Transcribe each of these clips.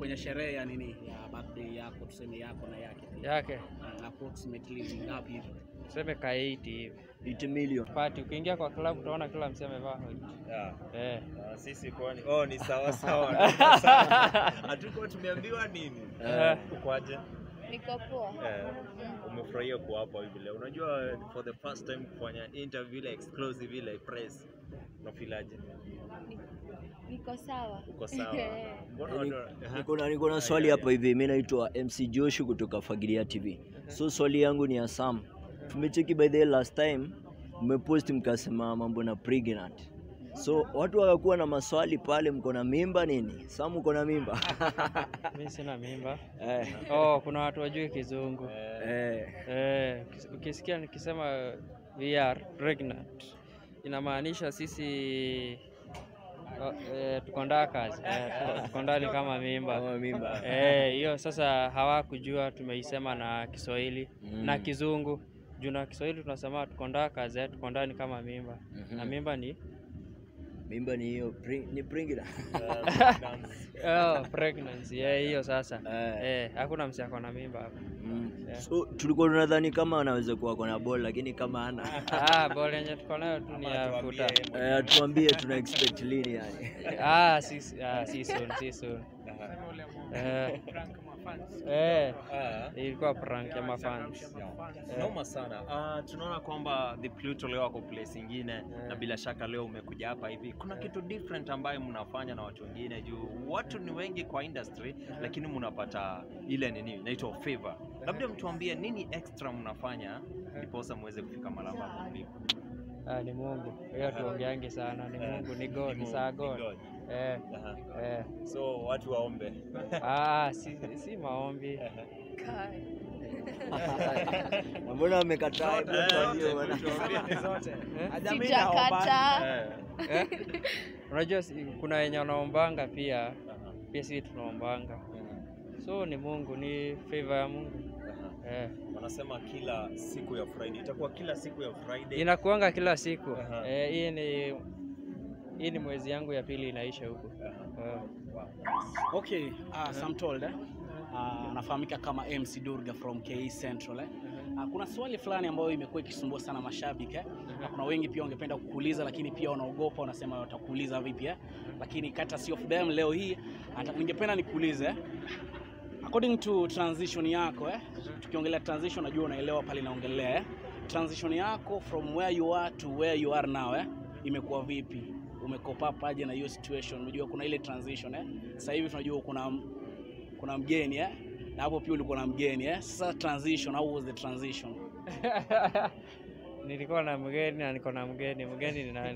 kwenye sherehe ya nini ya birthday yako tuseme yako na yake pia. yake Mm, approximately ni ngapi hivi? tuseme ka 80 hivi 80 million. pati. Ukiingia kwa club utaona kila msee amevaa hoodie. Yeah. eh. Ah, sisi kwani oh, ni sawa sawa. Hatuko tumeambiwa nini? Eh. Ukwaje? Niko poa. Eh, umefurahia kuwa hapa hivi leo. Unajua for the first time kufanya interview ile exclusive ile press. Unafilaje? Niko sawa. Uko sawa? Mbona Ni- watu- Aha. Niko na niko na swali hapa hivi. Mimi naitwa MC Joshua kutoka Fagilia TV. So swali yangu ni ya Sam. Tumecheki by the way last time mmepost mkasema mambo na pregnant. So watu wakakuwa na maswali pale, mko na mimba nini? Sam uko na mimba? Mimi sina mimba. eh, Oh, kuna watu wajui kizungu. eh, Eh, ukis- ukisikia nikisema we are pregnant inamaanisha sisi oh, eh, tuko ndakas eh, tuko- tuko ndani kama mimba kama mimba. Eh, hiyo sasa hawakujua tumeisema na Kiswahili Mm. na Kizungu. Juu na Kiswahili tunasema tuko ndakas eh, tuko ndani kama mimba Mhm. na mimba ni Mimba ni hiyo pre- ni pregnant. oh, pregnancy eh, hiyo sasa Eh. eh, hakuna msi ako na mimba hapa. Mm. Yeah. So tulikuwa tunadhani kama anaweza kuwa kona ball lakini kama ana Ah, ball yenye tuko nayo tu ni Ama ya tuambie futa. eh, tuambie tuna expect lini yani. Ah, si, ah, si soon, si soon. Eh, eh, Ah. ilikuwa prank ya mafans. Noma sana. Uh, tunaona kwamba the Pluto leo wako place ingine na bila shaka leo umekuja hapa hivi. Kuna kitu different ambayo mnafanya na watu wengine juu watu ni wengi kwa industry lakini mnapata ile nini inaitwa favor. Labda mtuambie nini extra mnafanya ndiposa muweze kufika malamba hapo mlipo. Ah, ni Mungu. Hiyo tuongeange sana, ni Mungu, ni God, Ni ni saa Mungu, God. ni God. Eh, Aha. eh. So watu waombe. Ah, si, si maombi. Na Mbona amekataa? Hebu Eh, tuambie zote, bwana. tuambie. Sijakata. Eh. Eh? Unajua si, kuna wenye wanaombanga pia, pia sisi tunaombanga. So ni Mungu, ni favor ya Mungu. Aha. Eh. Wanasema kila siku ya Friday itakuwa kila siku ya Friday. Inakuanga kila siku. Aha. Eh, hii ni hii ni mwezi yangu ya pili inaisha huku. Aha. Eh. Okay, uh, Sam told eh? Uh, anafahamika kama MC Durga from KE Central eh? Uh, kuna swali fulani ambayo imekuwa ikisumbua sana mashabiki eh? Na kuna wengi pia wangependa kukuuliza lakini pia wanaogopa, wanasema watakuuliza vipi eh? Lakini courtesy of them leo hii ata- ningependa nikuulize eh? According to transition yako eh? Tukiongelea transition najua unaelewa pale naongelea eh? Transition yako from where you are to where you are now eh? Imekuwa vipi? Umekopa paje na hiyo situation? Unajua kuna ile transition eh? Sasa hivi tunajua kuna kuna mgeni eh? Na hapo pia ulikuwa na mgeni eh? Sasa transition, how was the transition? Nilikuwa na mgeni na niko na mgeni. Mgeni ni nani?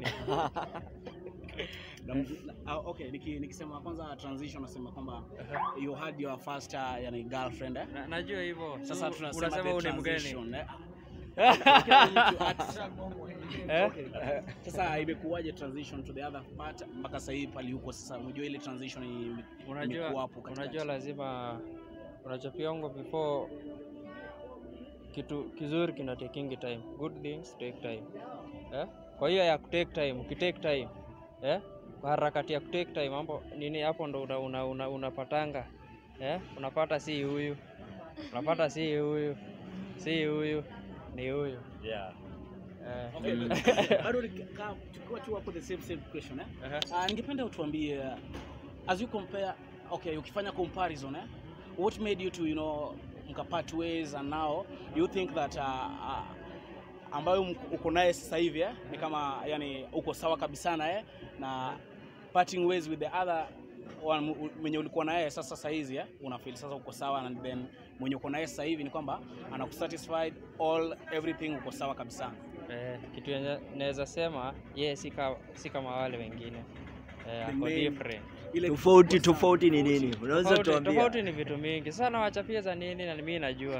Na, na, ah, okay, niki, nikisema kwanza transition nasema kwamba you had your first uh, yani girlfriend eh? Na, najua hivyo. Sasa Tu- tunasema unasema the huu ni mgeni. transition, eh? Kila mtu at- Eh? Okay. Sasa imekuwaje transition to the other part mpaka sasa hivi pali huko sasa, unajua ile transition ime- Unajua, imekuwa hapo katikati. unajua lazima unachopiongo before kitu kizuri kina taking time. Good things take time. Eh? Kwa hiyo ya kutake time, ukitake time eh? Kwa harakati ya kutake time mambo nini hapo ndo una, una, una, unapatanga eh? Unapata si huyu, unapata si huyu, si huyu, ni huyu Yeah. eh. Okay. Bado nikikaa- tukiwa tu hapo the same same question eh? Aha. Uh, ningependa utuambie uh, as you compare okay ukifanya comparison eh? what made you to you know mkapart ways and now you think that uh, uh, ambayo mk- uko naye sasa hivi eh? ni kama yani uko sawa kabisa naye na parting ways with the other one mu- mwenye ulikuwa naye sasa sasa hizi eh? una feel sasa uko sawa and then mwenye uko naye sasa hivi ni kwamba anakusatisfied all everything uko sawa kabisa Eh, kitu yenye naweza sema ye si ka- si kama wale wengine eh, The ako main- different. ile Tofauti tofauti ni nini? Unaweza Tofauti, tuambia? tofauti ni vitu mingi sana, wachapia za nini na mimi najua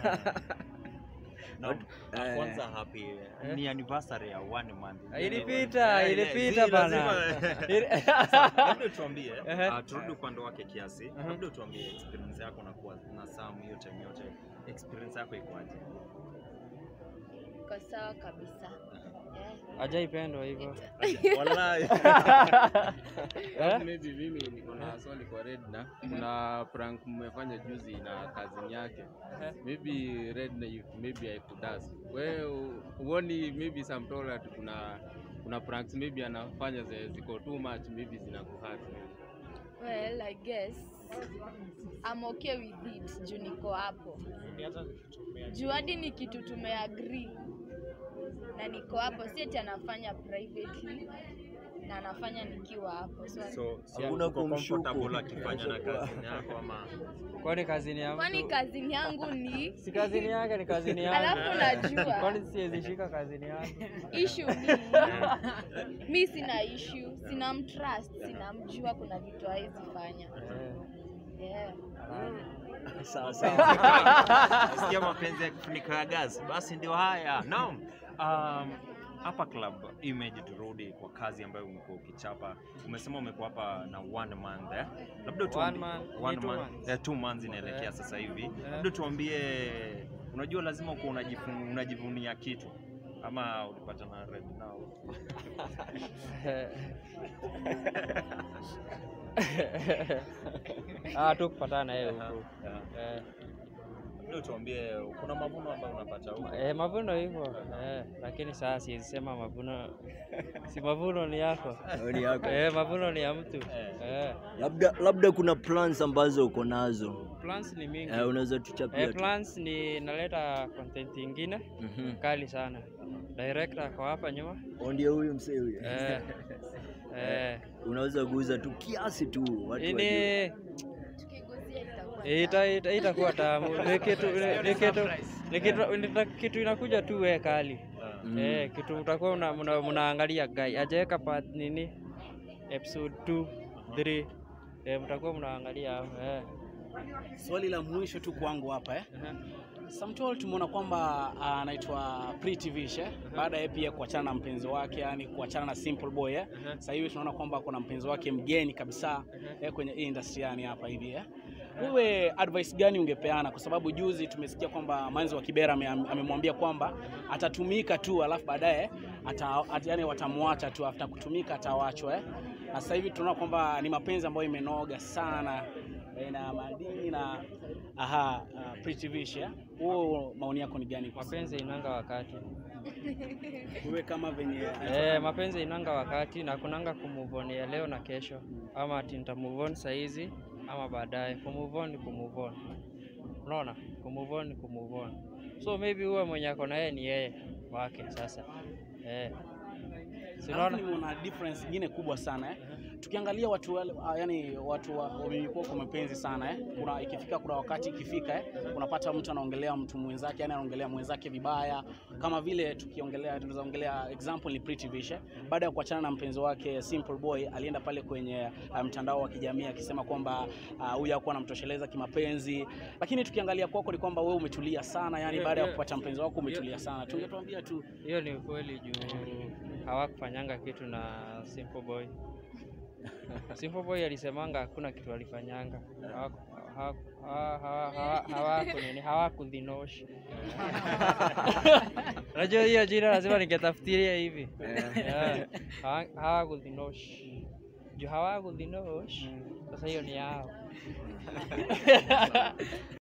Na, na Eh. kwanza happy ni anniversary ya one month. Ilipita, Eh, ilipita zi- bana. lazima- Ili- Labda tuambie, Ehe. ah, turudi upande wake kiasi. Aha. Labda tuambie experience yako na kuwa na Sam hiyo time yote. Experience yako ikoaje? Iko sawa kabisa. Yeah. Hajaipendwa hivyo. Wallahi. Eh? Maybe mimi niko na swali kwa Redna. Kuna prank mmefanya juzi na cousin yake. Maybe Redna you- maybe haikudas. Wewe huoni maybe some told that kuna kuna pranks maybe anafanya zi- ziko too much maybe zinakuhurt. Well, I guess I'm okay with it juu niko hapo. Juu hadi ni kitu tumeagree na niko hapo, si eti anafanya privately na anafanya nikiwa hapo. So, So, so Hakuna uko kumshuku. comfortable akifanya na kazi yako ama Kwani kazini ya kwani mtu? kazini yangu ni Si kazini yake ni kazini yangu. Alafu najua. Kwani siwezi shika kazini yangu? issue ni mi sina issue, sina mtrust, sinamjua kuna vitu hawezi fanya. Eh, Yeah. Sawa sawa. Nasikia mapenzi ya kifuniko ya gas, basi ndio haya. Naam. Um, hapa club image, turudi kwa kazi ambayo umekuwa ukichapa. Umesema umekuwa hapa na one month eh? Labda One tuambie month, one ni two month, months. eh, two months inaelekea Eh. sasa hivi. Eh. Labda tuambie, unajua lazima uko unajifu- unajivunia kitu ama ulipata na red now? Ah, tu kupatana na yeye huku. Yeah. Eh, Labda tuambie kuna mavuno ambayo unapata huko. eh, mavuno hivyo. Eh, lakini sasa siwezi sema mavuno si mavuno ni yako. Maoni yako. Eh, mavuno ni ya mtu. Eh. Eh, Labda labda kuna plans ambazo uko nazo. plans ni mingi. Eh, unaweza tuchapia Eh, tu. plans ni naleta content ingine Mhm. kali sana. Director kwa hapa nyuma. Oh, Ndio huyu msee huyu. Eh, eh, Unaweza kuuza tu kiasi tu watu wajue. ini Tukiguzia itakuwa ita, ita, itakuwa tamu. Ni kitu ni kitu ni kitu ni kitu inakuja tu we kali. Mm. Eh, kitu utakuwa una, muna, mnaangalia guy ajaweka part nini episode 2 3 eh, mtakuwa mnaangalia hapo eh. Swali la mwisho tu kwangu hapa eh. Samtol tumeona kwamba ah, anaitwa Pretty Vish eh? baada ya pia kuachana na mpenzi wake, yani kuachana na Simple Boy eh? Sasa hivi tunaona kwamba kuna mpenzi wake mgeni kabisa eh, kwenye hii industry yani hapa hivi eh? Wewe advice gani ungepeana? Kwa sababu juzi tumesikia kwamba Manzi wa Kibera ame- amemwambia kwamba atatumika tu alafu baadaye ata, at, yani watamwacha tu after kutumika atawachwa eh? Na sasa hivi tunaona kwamba ni mapenzi ambayo imenoga sana eh, na madini na aha, uh, Pretty Vish eh? Wewe maoni yako ni gani? kwa Mapenzi inanga wakati wewe kama venye eh, mapenzi inanga wakati na kunanga kumove on ya leo na kesho, ama ati nita move on saa hizi ama baadaye. Kumove on ni kumove on, unaona, kumove on ni kumove on. So maybe huwe mwenye ako na yeye ni yeye wake sasa eh. Si Alafu unaona? nimeona difference nyingine kubwa sana eh. Tukiangalia watu wale, ah, yani watu wa- wamekuwa kwa mapenzi sana eh. Kuna ikifika kuna wakati ikifika eh, unapata mtu anaongelea mtu mwenzake, yani anaongelea mwenzake vibaya, kama vile tukiongelea, tunaweza ongelea example ni Pretty Vish eh. Baada ya kuachana na mpenzi wake Simple Boy, alienda pale kwenye ah, mtandao wa kijamii akisema kwamba ah, huyu hakuwa anamtosheleza kimapenzi, lakini tukiangalia kwako ni kwamba wewe umetulia sana, yani Yeah, baada ya yeah. kupata mpenzi wako umetulia sana. Tungetuambia tu Hiyo ni ukweli juu hawakufanyanga kitu na Simple Boy. Simple Boy alisemanga hakuna kitu alifanyanga. Hawaku- hawaku- hawa- hawa- hawa- hawaku nini, hawakudhinoshi. Unajua hiyo jina lazima ningetafutiria hivi. Yeah. Hawa- Hawakudhinoshi. Juu hawakudhinoshi. Sasa hiyo ni yao.